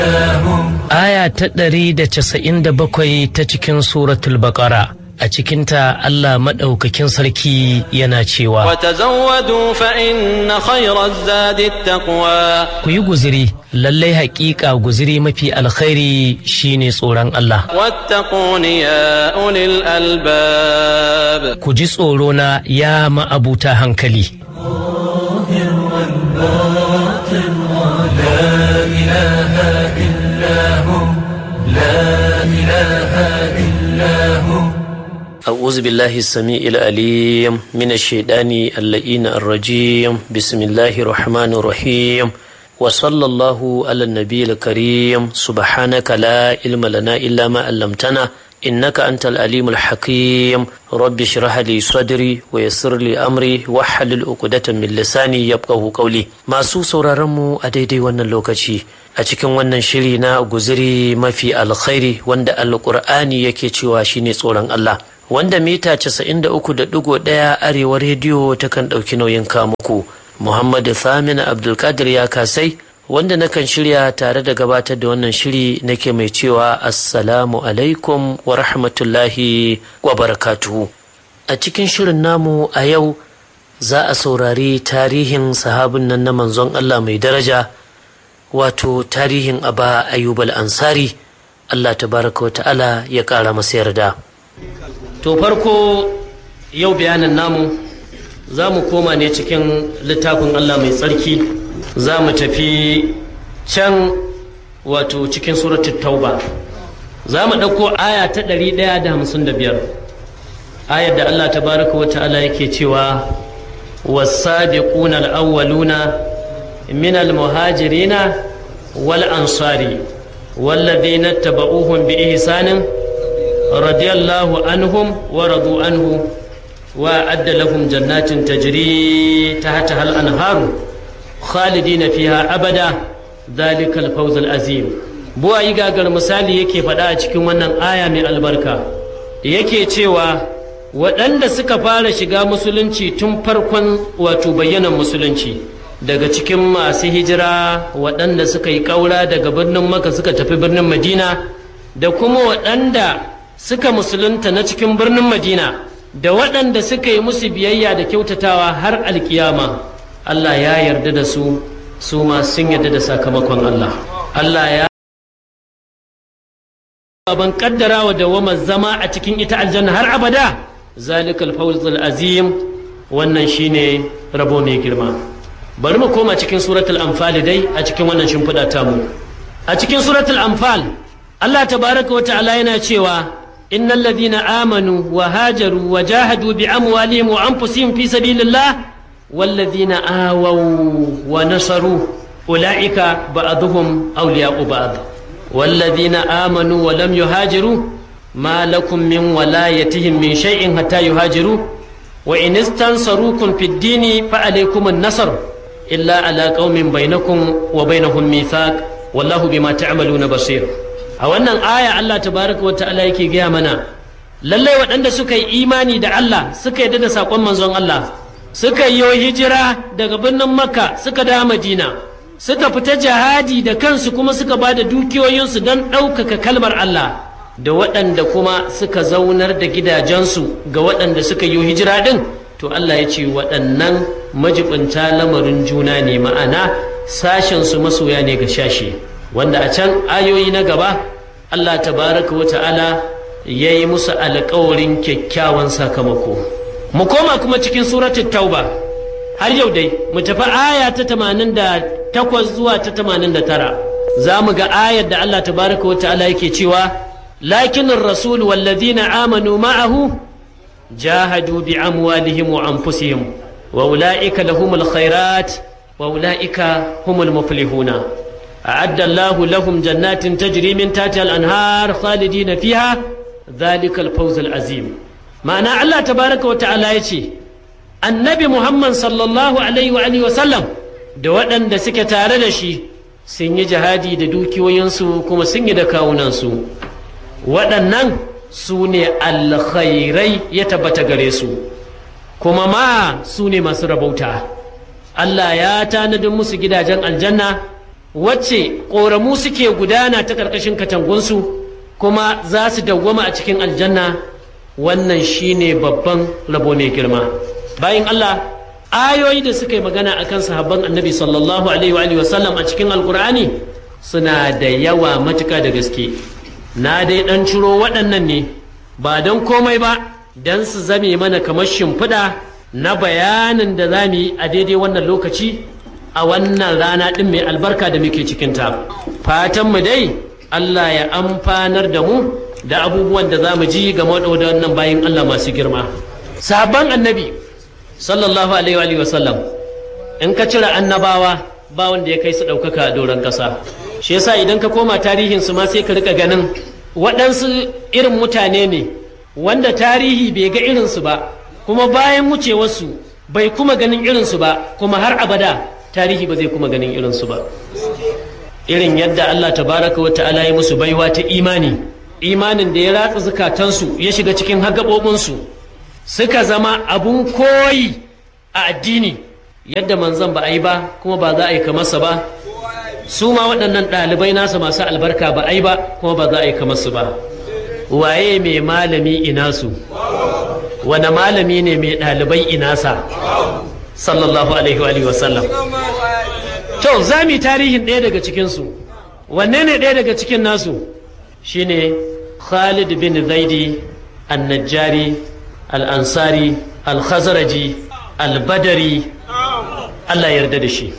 Aya ta ɗari da casa'in da bakwai ta cikin suratul baƙara a cikinta Allah maɗaukakin sarki yana cewa وتزودوا فإن خير الزاد التقوى ku yi guziri lallai haƙiƙa guziri mafi alkhairi shine tsoron Allah واتقون يا أولي الألباب ku ji tsoro na ya ma'abuta hankali أعوذ بالله السميع العليم من الشيطان اللئين الرجيم بسم الله الرحمن الرحيم وصلى الله على النبي الكريم سبحانك لا علم لنا إلا ما علمتنا إنك أنت العليم الحكيم رب اشرح لي صدري ويسر لي أمري واحلل عقدة من لساني يفقهوا قولي masu sauraron mu a daidai wannan lokaci a cikin wannan shiri na guziri mafi alkhairi wanda alkur'ani yake cewa shine tsoron Allah wanda mita 93.1 arewa rediyo takan ɗauki nauyin kamuku Muhammadu Samina Abdulkadir ya kasai wanda nakan shirya tare da gabatar da wannan shiri nake mai cewa assalamu alaikum wa rahmatullahi wa barakatuhu a cikin shirin namu a yau za a saurari tarihin sahabin nan na manzon Allah mai daraja wato tarihin aba ayyub ansari Allah tabaraka wa ta'ala ya ƙara masa yarda to farko yau bayanin namu za mu koma ne cikin littafin Allah mai tsarki za mu tafi can wato cikin suratul tauba za mu ɗauko aya ta ɗari ɗaya da hamsin da biyar ayar da Allah tabaraka wa ta'ala yake cewa wasabiquna al-awwaluna min al-muhajirina wal ansari والذين اتبعوهم بإحسان رضي الله عنهم ورضوا عنه وأعد لهم جنات تجري تحتها الأنهار خالدين فيها أبدا ذلك الفوز العظيم buwa yi gagar misali yake faɗa a cikin wannan aya mai albarka yake cewa waɗanda suka fara shiga musulunci tun farkon wato bayyanan musulunci daga cikin masu hijira waɗanda suka yi ƙaura daga birnin maka suka tafi birnin madina da kuma waɗanda suka musulunta na cikin birnin madina da waɗanda suka yi musu biyayya da kyautatawa har alkiyama Allah ya yarda da su su ma sun yarda da sakamakon Allah Allah ya ban kaddara wa dawamar zama a cikin ita aljanna har abada zalikal fawzul azim wannan shine rabo mai girma bari mu koma cikin suratul anfal dai a cikin wannan shimfiɗa tamu a cikin suratul anfal Allah tabaraka wa ta'ala yana cewa إن الذين آمنوا وهاجروا وجاهدوا بأموالهم وأنفسهم في سبيل الله والذين آووا ونصروا أولئك بعضهم أولياء بعض والذين آمنوا ولم يهاجروا ما لكم من ولايتهم من شيء حتى يهاجروا وإن استنصروكم في الدين فعليكم النصر إلا على قوم بينكم وبينهم ميثاق والله بما تعملون بصير a wannan aya Allah tabaraka wa ta'ala yake gaya mana lallai waɗanda suka yi imani da Allah suka yarda da saƙon manzon Allah suka yi hijira daga birnin Makka suka da Madina suka fita jihadi da kansu kuma suka ba da dukiyoyinsu don ɗaukaka kalmar Allah da waɗanda kuma suka zaunar da gidajensu ga waɗanda suka yi hijira ɗin to Allah ya ce waɗannan majibinta lamarin juna ne ma'ana sashensu masoya ne ga shashe wanda a can ayoyi na gaba Allah tabaraka wa ta'ala ya yi musu alkawarin kyakkyawan sakamako mu koma kuma cikin suratul tauba har yau dai mu tafi aya ta tamanin da takwas zuwa ta tamanin da tara za mu ga ayar da Allah tabaraka wa ta'ala yake cewa lakinin rasul wallazina amanu ma'ahu jahadu bi amwalihim wa anfusihim wa ula'ika lahumul khairat wa ula'ika humul muflihuna أعد الله لهم جنات تجري من تحتها الأنهار خالدين فيها ذلك الفوز العظيم معنى الله تبارك وتعالى يتي النبي محمد صلى الله عليه وآله وسلم da waɗanda suke tare da shi sun yi jihadi da dukiyoyinsu kuma sun yi da kawunansu waɗannan su ne alkhairai ya tabbata gare su kuma ma su ne masu rabauta Allah ya tanadin musu gidajen aljanna wacce ƙoramu suke gudana ta ƙarƙashin katangunsu kuma za su dawwama a cikin aljanna wannan shine babban rabo mai girma bayan Allah ayoyi da suka yi magana akan sahabban annabi sallallahu alaihi wa sallam a cikin alkur'ani suna da yawa matuka da gaske na dai dan ciro waɗannan ne ba don komai ba don su zame mana kamar shimfiɗa na bayanin da za mu yi a daidai wannan lokaci a wannan rana ɗin mai albarka da muke cikinta fatanmu dai Allah ya amfanar da mu da abubuwan da za mu ji game da wannan bayan Allah masu girma sabon annabi sallallahu alaihi wa sallam in ka cire annabawa ba wanda ya kai su ɗaukaka a doron ƙasa shi yasa idan ka koma tarihinsu ma sai ka rika ganin waɗansu irin mutane ne wanda tarihi bai ga irinsu ba kuma bayan wucewarsu bai kuma ganin irinsu ba kuma har abada tarihi ba zai kuma ganin irinsu ba irin yadda Allah tabaraka wa ta'ala ya musu baiwa ta imani imanin da ya ratsa zukatansu ya shiga cikin hagabobinsu suka zama abun koyi a addini yadda manzon ba a yi ba kuma ba za a yi kamarsa ba su ma waɗannan ɗalibai nasa masu albarka ba a yi ba kuma ba za a yi kamarsu ba waye mai malami ina su wane malami ne mai ɗalibai inasa sallallahu alaihi wa sallam to za mu tarihin ɗaya daga cikinsu wanne ne ɗaya daga cikin nasu shine khalid bin zaidi annajjari al'ansari al-khazaraji al-badari allah yarda da shi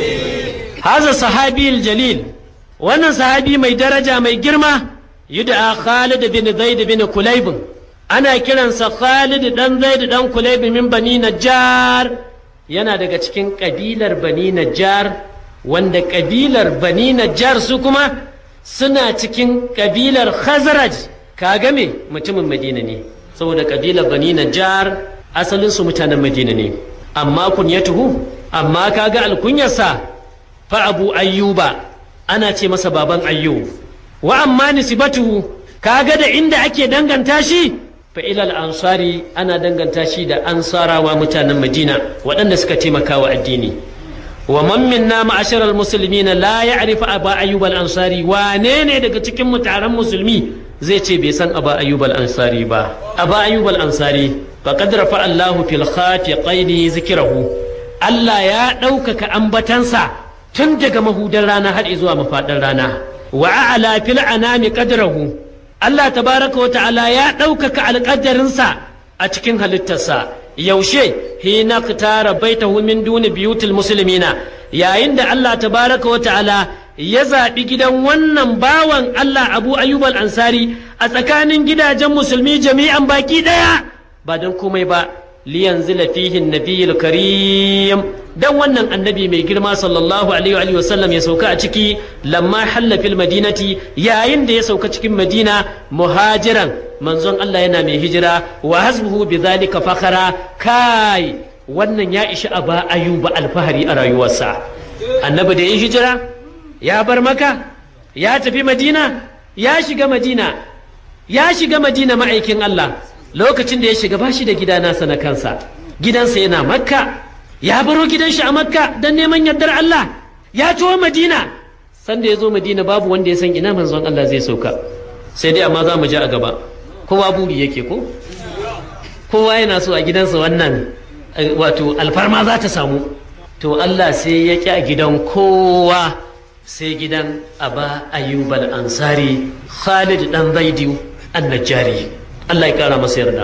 haza sahabi jalil wannan sahabi mai daraja mai girma yud'a khalid bin zaid bin kulayb ana kiransa khalid dan zaid dan kulayb min bani najjar yana daga cikin kabilar bani najjar wanda kabilar bani najjar su kuma suna cikin kabilar khazraj kaga me mutumin madina ne saboda kabilar bani najjar asalin su mutanen madina ne amma kunyatuhu amma kaga alkunyarsa fa abu ayyuba ana ce masa baban ayyub wa amma nisbatuhu kaga da inda ake danganta shi fa ilal ansari ana danganta shi da ansarawa mutanen madina waɗanda suka taimaka wa addini wa man minna ma'ashar almuslimin la ya'rifu aba ayyub al-ansari wane ne daga cikin mutanen musulmi zai ce bai san aba ayyub al-ansari ba aba ayyub al-ansari faqad rafa Allahu fil khafiqaini zikrahu Allah ya ɗaukaka ambatansa tun daga mahudan rana har zuwa mafaɗin rana wa a'la fil anami qadrahu Allah tabaraka wa ta'ala ya ɗaukaka alƙadarinsa a cikin halittarsa yaushe hina tara baitahu min duni biyutul muslimina yayin da Allah tabaraka wa ta'ala ya zaɓi gidan wannan bawan Allah Abu Ayyub al-Ansari a tsakanin gidajen musulmi jami'an baki ɗaya ba don komai ba liyanzila fihi nabiyul karim dan wannan annabi mai girma sallallahu alaihi wa sallam ya sauka a ciki lamma halla fil madinati yayin da ya sauka cikin madina muhajiran manzon Allah yana mai hijira wa hasbuhu bidhalika fakhara kai wannan ya ishi aba ayuba alfahari a rayuwarsa annabi da ya hijira ya bar maka ya tafi madina ya shiga madina ya shiga madina ma'aikin Allah lokacin da ya shiga bashi da gida nasa na kansa gidansa yana makka ya baro gidan shi a makka don neman yardar Allah ya tuwo madina sanda ya zo madina babu wanda ya san ina manzon Allah zai sauka sai dai amma za mu ji a gaba kowa buri yake ko kowa yana so a gidansa wannan wato alfarma za ta samu to Allah sai ya ƙi a gidan kowa sai gidan aba ayyubal ansari khalid dan zaidu annajari Allah ya kara masa yarda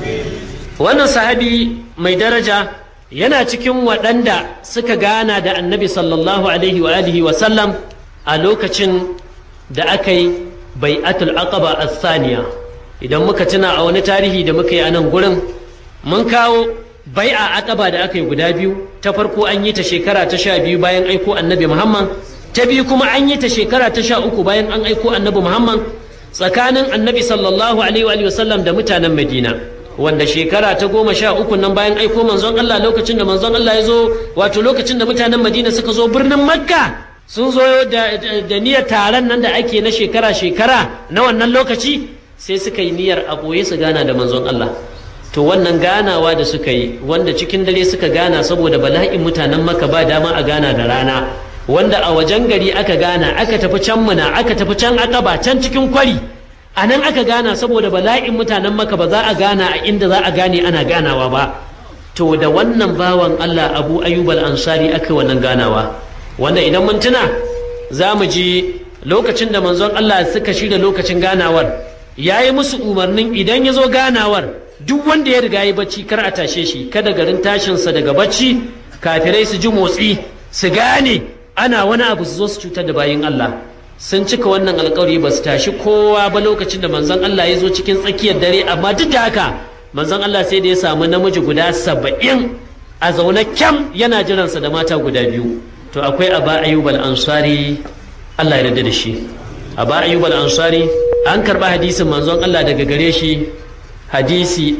wannan sahabi mai daraja yana cikin waɗanda suka gana da annabi sallallahu alaihi wa alihi wa sallam a lokacin da aka yi bai'atul aqaba as-saniya idan muka tuna a wani tarihi da muka yi a nan gurin mun kawo bai'a aqaba da aka yi guda biyu ta farko an yi ta shekara ta sha biyu bayan aiko annabi muhammad ta biyu kuma an yi ta shekara ta sha uku bayan an aiko annabi muhammad tsakanin annabi sallallahu alaihi wa sallam da mutanen madina wanda shekara ta goma sha uku nan bayan aiko manzon Allah lokacin da manzon Allah ya zo wato lokacin da mutanen madina suka zo birnin makka sun zo da, niyyar taron nan da ake na shekara-shekara na wannan lokaci sai suka yi niyyar a ɓoye su gana da manzon Allah to wannan ganawa da suka yi wanda cikin dare suka gana saboda bala'in mutanen maka ba dama a gana da rana wanda a wajen gari aka gana aka tafi can muna aka tafi can akaba can cikin kwari a nan aka gana saboda bala'in mutanen maka ba za a gana a inda za a gane ana ganawa ba to da wannan bawan Allah Abu Ayyub al-Ansari aka wannan ganawa wanda idan mun tuna za mu ji lokacin da manzon Allah suka shirya lokacin ganawar ya yi musu umarnin idan ya zo ganawar duk wanda ya riga ya bacci kar a tashe shi kada garin tashinsa daga bacci kafirai su ji motsi su gane ana wani abu su zo su cutar da bayin Allah sun cika wannan alkawari ba su tashi kowa ba lokacin da manzon Allah ya zo cikin tsakiyar dare amma duk da haka manzon Allah sai da ya samu namiji guda saba'in a zaune kyam yana jiransa da mata guda biyu to akwai aba ayyub al-ansari Allah ya yarda da shi aba ayyub al-ansari an karba hadisin manzon Allah daga gare shi hadisi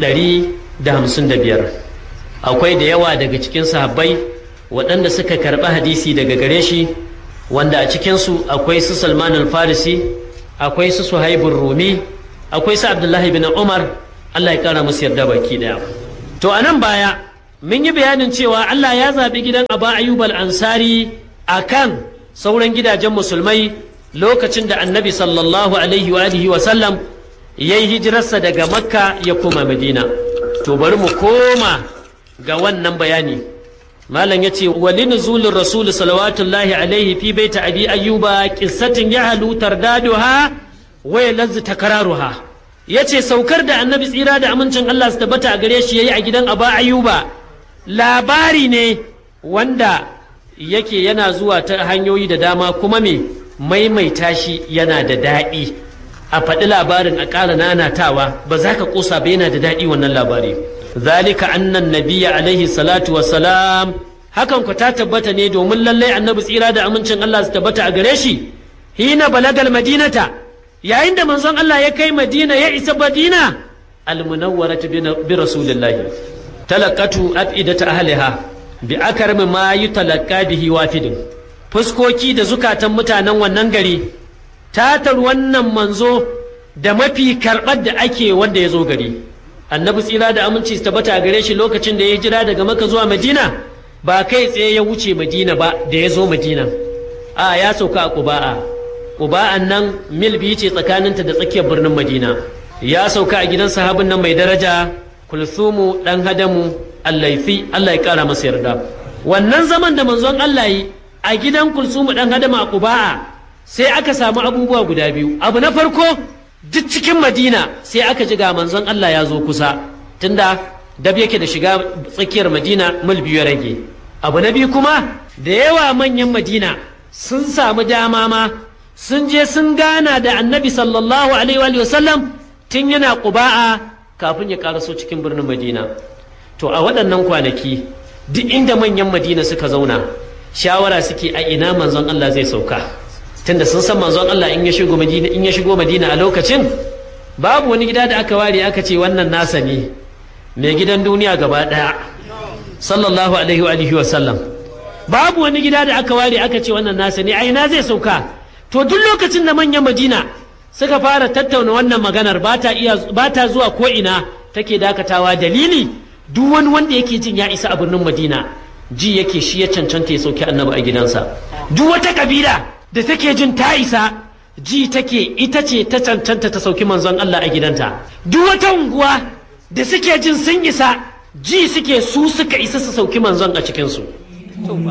155 akwai da yawa daga cikin sahabbai waɗanda suka karba hadisi daga gare shi wanda a cikinsu akwai su Salman al-Farisi akwai su Suhaibur Rumi akwai su Abdullahi bin Umar Allah ya kara musu yarda baki daya to a nan baya mun yi bayanin cewa Allah ya zaɓi gidan Aba Ayyub al-Ansari akan sauran gidajen musulmai lokacin da Annabi sallallahu alaihi wa alihi wa sallam yayi hijirarsa daga Makka ya koma Madina to bari mu koma ga wannan bayani malam yace wali nuzulur rasul salawatullahi alaihi fi baita abi ayyuba qissatin yahlu tardaduha wa yalazzu takraruha ya ce saukar da annabi tsira da amincin Allah su tabbata a gare shi ya yi a gidan aba ayuba labari ne wanda yake yana zuwa ta hanyoyi da dama kuma me maimaita shi yana da daɗi a faɗi labarin a ƙara nanatawa ba za ka ƙosa ba yana da daɗi wannan labari zalika annan nabiya alaihi salatu wassalam hakan ku ta tabbata ne domin lallai annabi tsira da amincin Allah su tabbata a gare shi hina balagal madinata yayin da manzon Allah ya kai Madina ya isa Madina almunawwaratu bi rasulillahi talaqatu afidata ahliha bi akarmi ma yutalaqqa bihi wafidin fuskoki da zukatan mutanen wannan gari tatar wannan manzo da mafi karɓar da ake wanda ya zo gari annabi tsira da aminci su tabbata gare shi lokacin da ya jira daga maka zuwa madina ba kai tsaye ya wuce madina ba da ya zo madina a ya sauka a ƙuba'a Uba'an nan mil biyu ce tsakaninta da tsakiyar birnin Madina. Ya sauka a gidan sahabin nan mai daraja Kulsumu ɗan Hadamu Allaifi Allah ya ƙara masa yarda. Wannan zaman da manzon Allah yi a gidan Kulsumu ɗan Hadamu a Quba'a sai aka samu abubuwa guda biyu. Abu na farko duk cikin Madina sai aka ji ga manzon Allah ya zo kusa tunda dab yake da shiga tsakiyar Madina mil biyu ya rage. Abu na biyu kuma da yawa manyan Madina sun samu dama ma sun je sun gana da annabi sallallahu alaihi wa sallam tun yana ƙuba'a kafin ya karaso cikin birnin madina to a waɗannan kwanaki duk inda manyan madina suka zauna shawara suke a ina manzon Allah zai sauka tunda sun san manzon Allah in ya shigo madina in ya shigo madina a lokacin babu wani gida da aka ware aka ce wannan nasa ne mai gidan duniya gaba ɗaya sallallahu alaihi wa sallam babu wani gida da aka ware aka ce wannan nasa ne a ina zai sauka to duk lokacin da manyan madina suka fara tattauna wannan maganar ba ta zuwa ko ina take dakatawa dalili duk wani wanda yake jin ya isa a birnin madina ji yake shi ya cancanta ya sauki annabi a gidansa duk wata kabila da take jin ta isa ji take ita ce ta cancanta ta sauki manzon Allah a gidanta duk wata unguwa da suke jin sun isa ji suke su suka isa su sauki manzon a cikinsu